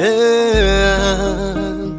yeah.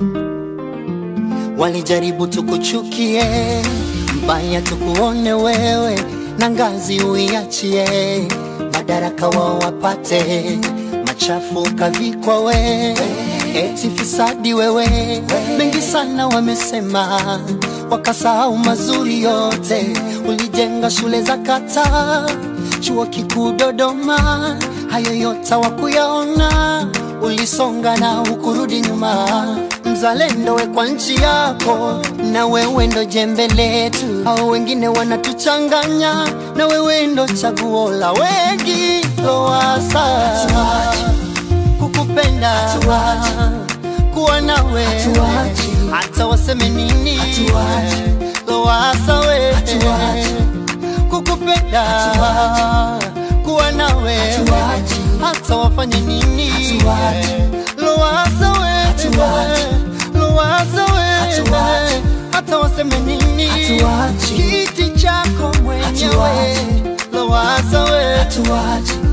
Walijaribu tukuchukie, mbaya tukuone wewe, na ngazi uiachie, madaraka wao wapate, machafu kavikwa we, eti fisadi wewe. Mengi sana wamesema, wakasahau mazuri yote. Ulijenga shule za kata, chuo kikuu Dodoma, hayo yote wakuyaona. Ulisonga na hukurudi nyuma, mzalendo we kwa nchi yako, na wewe ndo jembe letu. Hao wengine wanatuchanganya, na wewe ndo chaguo la wengi. Lowassa kukupenda kuwa nawe hata waseme nini Lowassa we kukupenda kuwa nawe hata wafanye nini Lowassa we Lowassa we hata waseme nini kiti chako mwenyewe Lowassa we